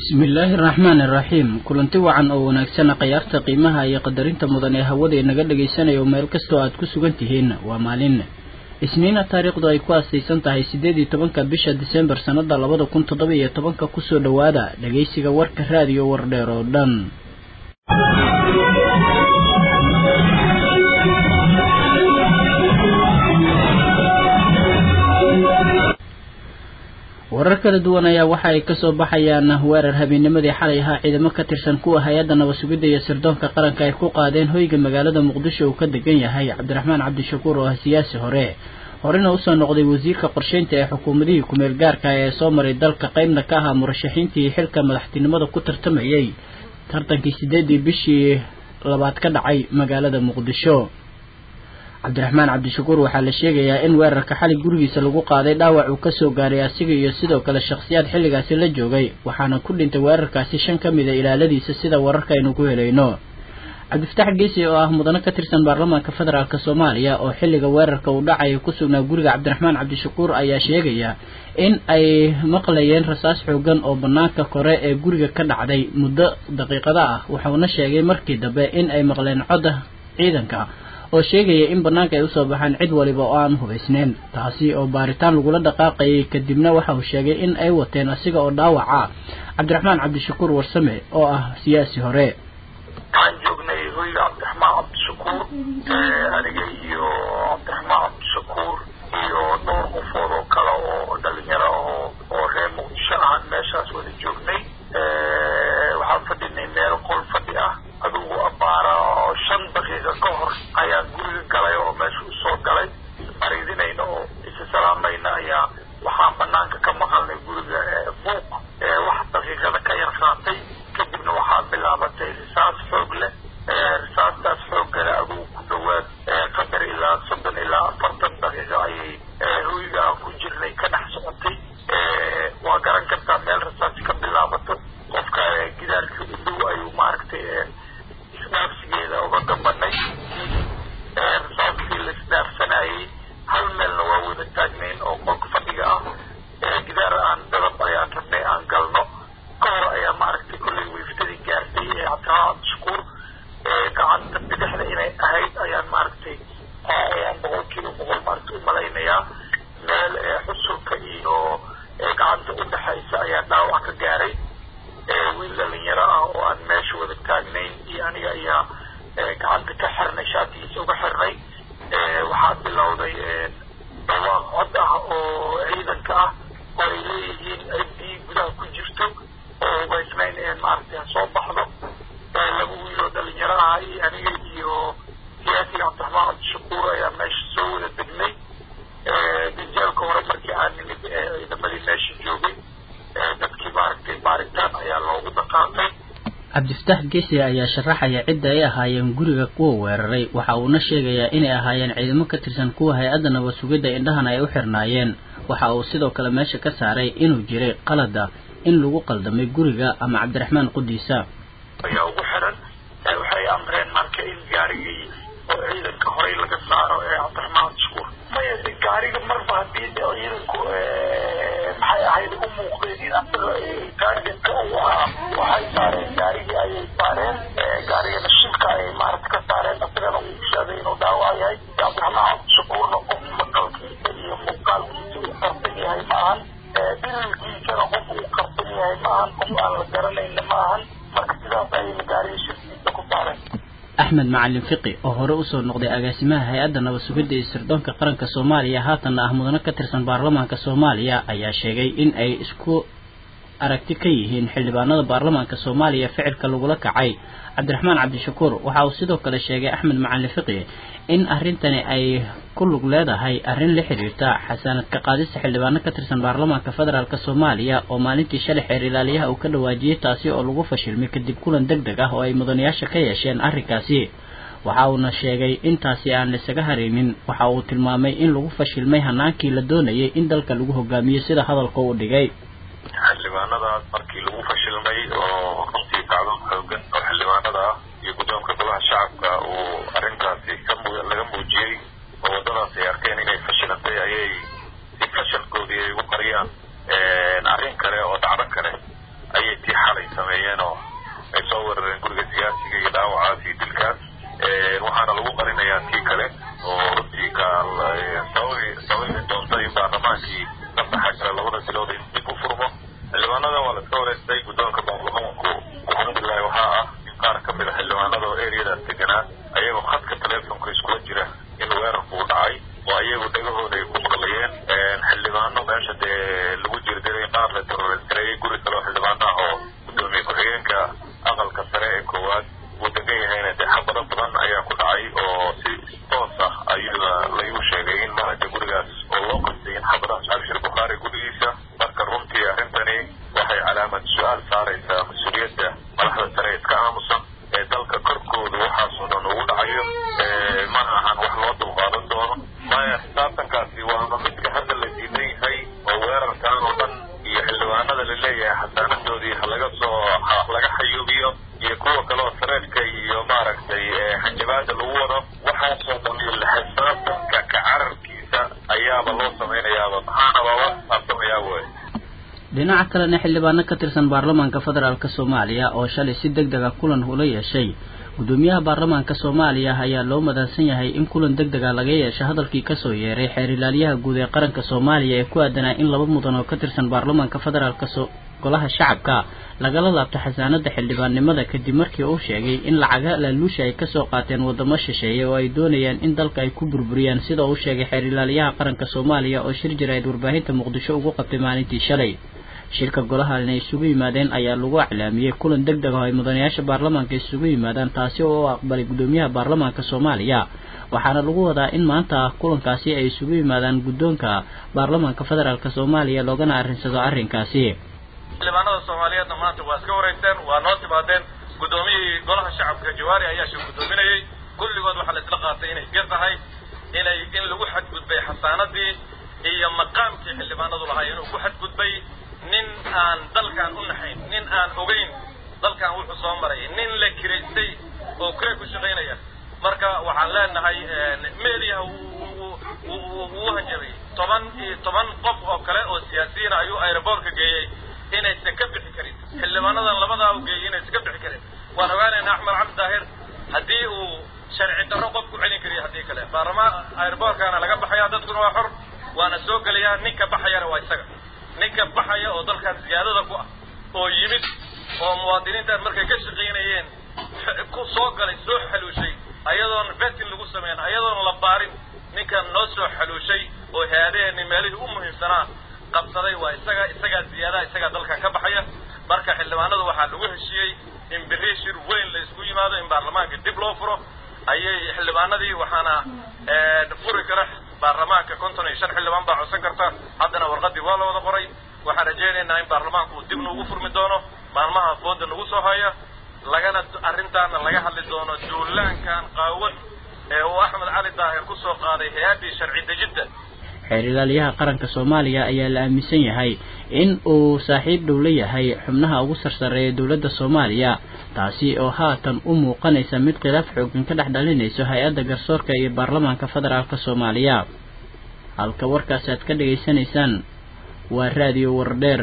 bismillaahi araxmaan iraxiim kulanti wacan oo wanaagsan khayaarta qiimaha iyo qadarinta mudan ee hawada inaga dhagaysanayo meel kastoo aad ku sugan tihiin waa maalin isniina taariikhdu ay ku aasaysan tahay siddeed iyo tobanka bisha disembar sannada labada kun toddoba iyo tobanka kusoo dhowaada dhagaysiga warka raadiyo wardheer oo dhan warar kala duwan ayaa waxa ay kasoo baxayaan weerar habeennimadii xalay ahaa ciidamo ka tirsan kuwa hay-adda nabad-sugidda iyo sirdoonka qaranka ay ku qaadeen hoyga magaalada muqdisho uu ka degan yahay cabdiraxmaan cabdishakuur oo ah siyaasi hore horena usoo noqday wasiirka qorsheynta ee xukuumadihii kumeel gaarka ee soo maray dalka qeybna ka ahaa murashaxiintii xilka madaxtinimada ku tartamayay tartankii sideedii bishii labaad ka dhacay magaalada muqdisho cabdiraxmaan cabdishakuur waxaa la sheegayaa in weerarka xali gurigiisa lagu qaaday dhaawac uu kasoo gaaray asiga iyo sidoo kale shakhsiyaad xilligaasi la joogay waxaana ku dhintay weerarkaasi shan ka mid a ilaaladiisa sida wararka aynu ku helayno cabdifatax geesi oo ah mudane ka tirsan baarlamaanka federaalk soomaaliya oo xilliga weerarka uu dhacaya ku sugnaa guriga cabdiraxmaan cabdishakuur ayaa sheegaya in ay maqlayeen rasaas xoogan oo banaanka kore ee guriga ka dhacday muddo daqiiqada ah wuxuuna sheegay markii dambe in ay maqleen codda ciidanka oo sheegaya in banaanka ay usoo baxaan cid waliba oo aan hubaysneyn taasi oo baaritaan lagula dhaqaaqayay kadibna waxa uu sheegay in ay wateen asiga oo dhaawaca cabdiraxmaan cabdishakuur warsame oo ah siyaasi hore waxaan joognay hoyga cabdiraxmaan cabdishakuur aniga iyo cabdiraxmaan cabdishakuur iyo dhowr qofood oo kale oo dhalinyaro oo oo reer muqdisho ahaan meeshaas wada joognay waxaan fadhinay meel qol fadhi ah adugu abaara oo shan daqiiqa ka hor ayaan guriga galay oo meesha usoo galay fariidinayna oo isa salaamayna ayaa waxaan banaanka ka maqalnay guriga buuq wax daqiiqada ka yar qaatay kadibna waxaa bilaabatay risaas xoog leh risaastaas xooggale adugu ku dhawaad qadar ilaa soddon ilaa afartan daqiiqo ayay hoyga aan ku jirnay ka dhex socotay waa garan kartaa meel risaasi ka bilaabato qofka gidaarka u dhow ayuu maaragtay isdhaafsigeeda uga gambanay risaaskii la isdhaafsanayay hal meelna waa wada taagnayn oo qolka fadhiga ah gidaar aan dadab ayaan rabnay aan galno ka hor ayaa maaragtay kollay wiiftadii gaartay ee cabdiraxmaan cabdishakuur gacanta bidixda inay ahayd ayaan maaragtay ayaan boqolkiiba boqol maaragtay u malaynayaa meel xusulka iyo gacanta u dhexaysa ayaa dhaawac ka gaaray wiil dhalinyaro ah oo aan meesha wada taagnayn iyo aniga ayaa gacanta ka xirnay shaatigiisa uga xirnay waxaa bilowday dhawaaq cod ah oo ciidanka ah oo ay leeyihiin ciddii gudaha ku jirto oo hubaysnayn een maaragtay ha soo baxdo laba wiil oo dhalinyaro ah iyo aniga iyo siyaasiga cabdiraxmaan cabdishakuur ayaa meesha soo wada degnay ganjaalka hore markii aan nimid ciidamadii meesha joogay dadkii maaragtay baaritaan ayaa loogu dhaqaaqay cabdifatax geesi ayaa sharaxaya cidda ay ahaayeen guriga kuwa weeraray waxa uuna sheegayaa inay ahaayeen ciidamo ka tirsan kuwa hay-adda nabad sugidda indhahana ay u xirnaayeen waxa uu sidoo kale meesha ka saaray inuu jiray qalada in lagu qaldamay guriga ama cabdiraxmaan qudiisa ayaa ugu xiran waxay amreen marka in gaarigii oo ciidanka horey laga saaro ee cabdiraxmaan cabdishakuur maya de gaariga marba haddii ciidanku maxay ahayd u muuqdeen in asaga gaariganka uu ahaa waxay saareen gaarigii ayay saareen gaarigana shilka ayay maaragta ka saareen asagana uu sheegay inuu dhaawac yahay cabdiraxmaan cabdishakuurna qof maqalkiisa iyo muuqaalkiisa uu qarsan yahay maahan dirilkiisana qof uu qarsan yahay maahan qof aan la garanayna maahan marka sidaas ayayna gaariga shirkiisa ku saareen axmed macalin fiqi oo hore usoo noqday agaasimaha hay-adda nabad sugidda iyo sirdoonka qaranka soomaaliya haatanna ah mudano ka tirsan baarlamaanka soomaaliya ayaa sheegay in ay isku aragti ka yihiin xildhibaanada baarlamaanka soomaaliya ficilka lagula kacay cabdiraxmaan cabdishakuur waxa uu sidoo kale sheegay axmed macalin fiqi in arrintani ay ku lug leedahay arrin la xiriirta xasaanad ka qaadista xildhibaano ka tirsan baarlamaanka federaalk soomaaliya oo maalintii shalay xeer ilaaliyaha uu ka dhawaajiyey taasi oo lagu fashilmay kadib kulan deg deg ah oo ay mudanayaasha ka yeesheen arrinkaasi waxa uuna sheegay intaasi aan laisaga haraynin waxa uu tilmaamay in lagu fashilmay hanaankii la doonayay in dalka lagu hogaamiyo sida hadalka uu dhigay xildhibaanadaas markii lagu fashilmay oo runtii kacdoon xoogan oo xildhibaanada ah iyo guddoonka golaha shacabka uu arrintaasi laga muujiyey oo waddadaas ay arkeen inay fashilantay ayay si fashalkoodii ay ugu qariyaan arrin kale oo dhacdo kale ayay tii xalay diyaarinayaan kii kale oo runtii ka sababi sababi doonta in baarlamaankii ka baxa kara labada bilood in dib u furmo xildhibaanada waa la iska wareystay guddoonka baarlamaanku alxamdulilahi waxaa ah in qaar ka mid a xildhibaanada oo eriyadaas deganaa ayagoo khadka teleefonka iskula jira in weerarku u dhacay oo ayagu dhegahooda ay ku maqlayeen xildhibaano meesha dee lagu jirdiray qaar la teroristreeyey guri kale oo xildhibaano ah oo guddoomiye ku-xigeenka aqalka sare ee koowaad uu degan yahayna dee xabado badan ayaa ku dhacay oo si toos ah ayuda laygu sheegay in maaragta gurigaas oo loo qastay in xabadahaas cabshir bukhaari gurigiisa marka runtii arrintani waxay calaamad su-aal saaraysaa mas-uuliyadda madaxda sare iska aamusan ee dalka korkooda waxaasoo dhan ugu dhacayo mana ahan wax loo dulqaadan doono maya xisaabtankaasi waaba midka hadda la diidan yahay oo weerarkan oo dhan iyo xildhibaanada la leeyahay xasaanadoodii halaga soo laga xayuubiyo iyo kuwa kale oo sareedka iyo maaragtay xanjabaada lagu wado waxaasoo dhan la xisaabtanka ka cararkiisa ayaaba loo samaynayaaba maxaanaba la xisaabtamayaa wey dhinaca kalena xildhibaano ka tirsan baarlamaanka federaalk soomaaliya oo shalay si deg dega kulan ula yeeshay gudoomiyaha baarlamaanka soomaaliya ayaa loo madansan yahay in kulan deg dega laga yeesho hadalkii kasoo yeeray xeer ilaaliyaha guud ee qaranka soomaaliya ee ku aadanaa in laba mudan oo ka tirsan baarlamaanka federaalk golaha shacabka lagala laabto xasaanada xildhibaannimada kadib markii uu sheegay in lacaga laaluusha ay kasoo qaateen wadamo shisheeye oo ay doonayaan in dalka ay ku burburiyaan sida uu sheegay xeer ilaaliyaha qaranka soomaaliya oo shir jira ayd warbaahinta muqdisho ugu qabtay maalintii shalay shirka golaha inay isugu yimaadeen ayaa lagu iclaamiyey kulan deg deg oo ay mudanayaasha baarlamaanka isugu yimaadaan taasi oo u aqbalay gudoomiyaha baarlamaanka soomaaliya waxaana lagu wadaa in maanta kulankaasi ay isugu yimaadaan guddoonka baarlamaanka federaalk soomaaliya loogana arrinsado arrinkaasi xildhibaanada soomaaliyeedna maanta waa iska wareegteen waa noo timaadeen guddoomiyihii golaha shacabka jawaari ayaa shir guddoominayey kulligood waxaa la isla qaatay inay gar tahay inay in lagu xadgudbay xasaanadii iyo maqaamkii xildhibaanadu lahaa inuu ku xadgudbay nin aan dalkan u naxayn nin aan ogeyn dalkan wuxuu soo maray nin la kiraystay oo kure ku shaqaynaya marka waxaan leenahay meediyaha wuu hanjabay toban iyo toban qof oo kale oo siyaasiyiina ayuu aeroboortka geeyey inaysan ka bixi karin xildhibaanadan labadaa u geeyey inaysan ka bixi karin waan ogaanaynaa axmed cabdi daahir haddii uu sharci darro qof ku celin kariyo haddii kale baarlamaan aeroboortkana laga baxaya dadkuna waa xor waana soo gelayaa ninka baxayana waa isaga ninka baxaya oo dalkan siyaadada ku ah oo yimid oo muwaadiniintan markay ka shaqaynayeen ku soo galay soo xaluushay ayadoon vetin lagu sameyn ayadoon la baarin ninkan noo soo xaluushay oo haadaheenni meelihii u muhiimsanaa qabsaday waa isaga isagaa ziyaadaha isagaa dalkan ka baxaya marka xildhibaanadu waxaa lagu heshiiyey in berri shir weyn la isku yimaado in baarlamaanka dib loo furo ayay xildhibaanadii waxaana furi kara baarlamaanka konton iyo shan xildhibaan baa codsan karta haddana warqadii waa la wada qoray waxaan rajaynaynaa in baarlamaanku uu dib nuugu furmi doono maalmaha fooda nagu soo haya lagana arrintaana laga hadli doono duulaankan qaawan ee uu axmed cali daahir ku soo qaaday hay-addii sharci dejidda xeer ilaaliyaha qaranka soomaaliya ayaa la aaminsan yahay in uu saaxiib dhow la yahay xubnaha ugu sarsareeya dowladda soomaaliya taasi oo haatan u muuqanaysa mid khilaaf xoogan ka dhex dhalinayso hay-adda garsoorka iyo baarlamaanka federaalk soomaaliya halka warkaasi aad ka dhegaysanaysaan waa raadiyo wardheer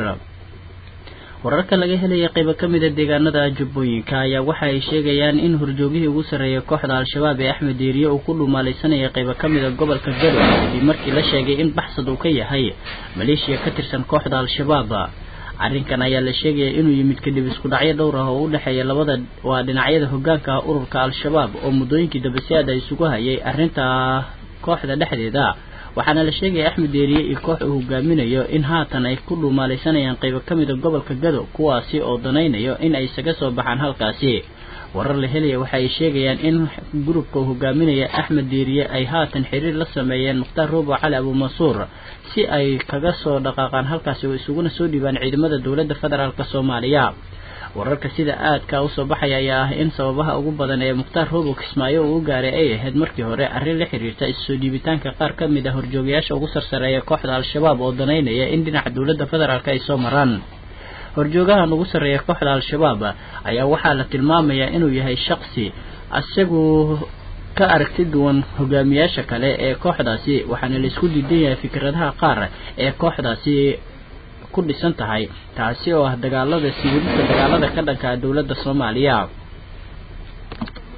wararka laga helaya qaybo ka mida deegaanada jubbooyinka ayaa waxa ay sheegayaan in horjoogihii ugu sarreeyay kooxda al-shabaab ee axmed diiriye uu ku dhumaalaysanayay qaybo ka mida gobolka gadow kadib markii la sheegay in baxsad uu ka yahay maleeshiya ka tirsan kooxda al-shabaab arrinkan ayaa la sheegaya inuu yimid kadib isku dhacyo dhowr ah oo u dhexeeya labada waa dhinacyada hogaanka ah ururka al-shabaab oo muddooyinkii dambe si aad ay isugu hayay arrinta kooxda dhexdeeda waxaana la sheegaya axmed deeriye iyo koox uu hogaaminayo in haatan ay ku dhumaalaysanayaan qaybo ka mida gobolka gado kuwaasi oo danaynayo in ay isaga soo baxaan halkaasi warar la helaya waxa ay sheegayaan in gurubka uu hogaaminaya axmed deeriye ay haatan xiriir la sameeyeen mukhtaar roobo cali abuumansuur si ay kaga soo dhaqaaqaan halkaasi oo isuguna soo dhiibaan ciidamada dowladda federaalk soomaaliya wararka sida aadka usoo baxaya ayaa ah in sababaha ugu badan ee mukhtaar roobo kismaayo uu u gaaray ay ahayd markii hore arrin la xiriirta issoo dhiibitaanka qaar ka mid a horjoogayaasha ugu sarsareeya kooxda al-shabaab oo danaynaya in dhinaca dowladda federaalk ay soo maraan horjoogahan ugu sarreeya kooxda al-shabaab ayaa waxaa la tilmaamayaa inuu yahay shaqsi isagu ka aragti duwan hogaamiyaasha kale ee kooxdaasi waxaana la isku diidan yahay fikradaha qaar ee kooxdaasi ku dhisan tahay taasi oo ah dagaalada siwilista dagaalada ka dhanka dowladda soomaaliya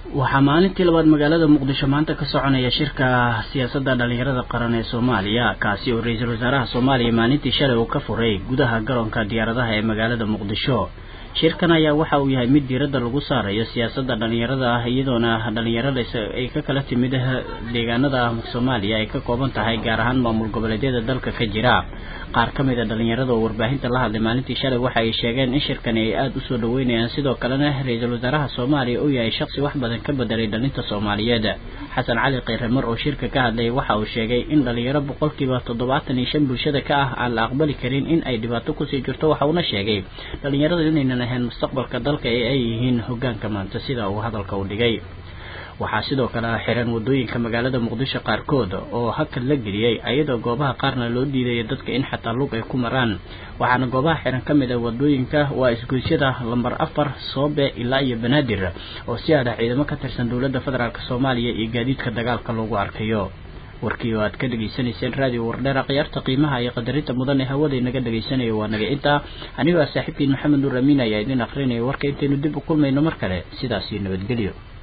waxaa maalintii labaad magaalada muqdisho maanta ka soconaya shirka siyaasadda dhalinyarada qaran ee soomaaliya kaasi oo ra-iisul wasaaraha soomaaliya maalintii shalay uu ka furay gudaha garoonka diyaaradaha ee magaalada muqdisho shirkan ayaa waxa uu yahay mid diiradda lagu saarayo siyaasadda dhalinyarada ah iyadoona dhalinyarada ay ka kala timid deegaanada soomaaliya ay ka kooban tahay gaar ahaan maamul goboleedyada dalka ka jira qaar ka mid a dhalinyarada oo warbaahinta la hadlay maalintii shalay waxa ay sheegeen in shirkani ay aada usoo dhaweynayaan sidoo kalena ra-iisul wasaaraha soomaaliya uu yahay shaksi wax badan ka bedelay dhalinta soomaaliyeed xasan cali kheyre-mar oo shirka ka hadlayay waxa uu sheegay in dhalinyaro boqolkiiba toddobaatan iyo shan bulshada ka ah aan la aqbali karin in ay dhibaato kusii jirto waxa uuna sheegay dhalinyarada inaynan ahayn mustaqbalka dalka ee ay yihiin hogaanka maanta sida uu hadalka u dhigay waxaa sidoo kale xiran wadooyinka magaalada muqdisho qaarkood oo hakad la geliyey ayadoo goobaha qaarna loo diidaya dadka in xataa lug ay ku maraan waxaana goobaha xiran ka mid a wadooyinka waa isgoysyada lambar afar soobe ilaa iyo banaadir oo si aada ciidamo ka tirsan dowladda federaalk soomaaliya iyo gaadiidka dagaalka loogu arkayo warkii oo aad ka dhegaysanayseen raadiyo wardheera khiyaarta qiimaha iyo qadarinta mudan ee hawada inaga dhegaysanaya waa naga intaa anigoo ah saaxiibkiin maxamed nuur amiin ayaa idin akrinaya warka intaynu dib u kulmayno mar kale sidaas iyo nabadgelyo